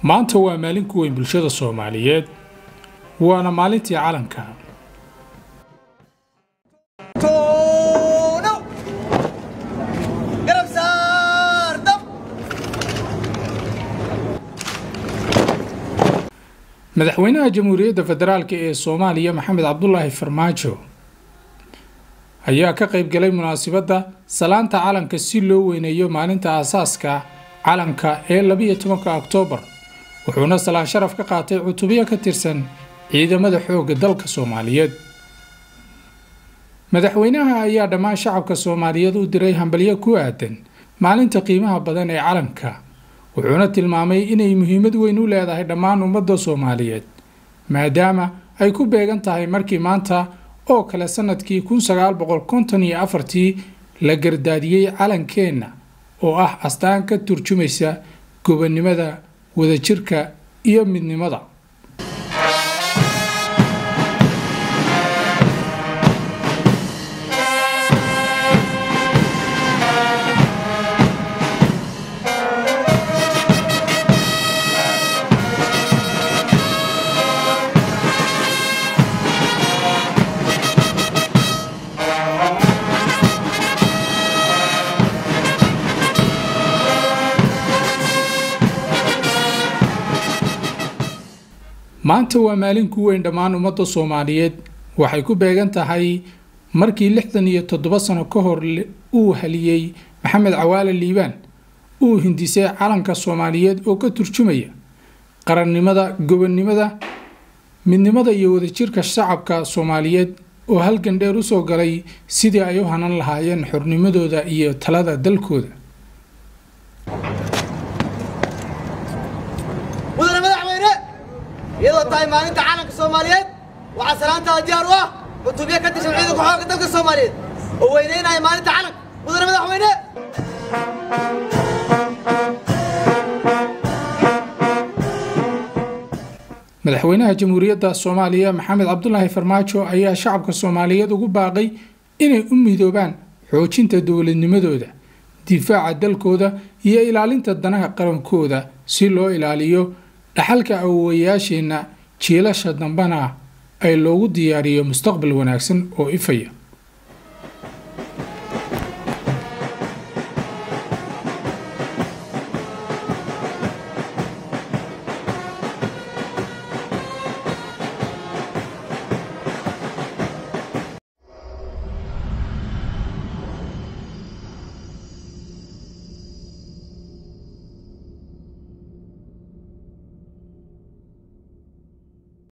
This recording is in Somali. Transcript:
maanta waa maalin ku weyn bulshada soomaaliyeed waana maalintii calanka madaxweynaha jamhuuriyadda federaalk ee soomaaliya maxamed cabdulaahi farmaajo ayaa ka qayb galay munaasabadda salaanta calanka si loo weyneeyo maalinta aasaaska calanka ee labiyo tobanka oktoobar wuxuuna salaan sharaf ka qaatay cutubyo ka tirsan ciidamada xoogga dalka soomaaliyeed madaxweynaha ayaa dhammaan shacabka soomaaliyeed u diray hambalyo ku aadan maalinta qiimaha badan ee calanka wuxuuna tilmaamay inay muhiimad weyn u leedahay dhammaan ummadda soomaaliyeed maadaama ay ku beegan tahay markii maanta oo kale sanadkii kun sagaal boqol konton iyo afartii la gardaadiyey calankeenna oo ah astaan ka turjumaysa gobonnimada wadajirka iyo midnimada maanta waa maalin ku weyn dhammaan ummadda soomaaliyeed waxay ku beegan tahay markii lixdan iyo toddoba sano ka hor uu haliyey maxamed cawaale liibaan uu hindisay calanka soomaaliyeed oo ka turjumaya qarannimada gobonnimada midnimada iyo wadajirka shacabka soomaaliyeed oo halgan dheer usoo galay sidii ay u hanan lahaayeen xornimadooda iyo talada dalkooda iyadoo tahay maalinta calanka soomaaliyeed waxaa salaantaada diyaar u ah cutubyo ka tirsan ciidanka xoogga dalka soomaaliyeed oo weyneynaya maalinta calanka mudane madaxweyne madaxweynaha jamhuuriyadda soomaaliya maxamed cabdulaahi farmaajo ayaa shacabka soomaaliyeed ugu baaqay inay u midoobaan xoojinta dowladnimadooda difaaca dalkooda iyo ilaalinta danaha qarankooda si loo ilaaliyo dhaxalka awowayaasheenna jiilasha dambena ay loogu diyaariyo mustaqbal wanaagsan oo ifaya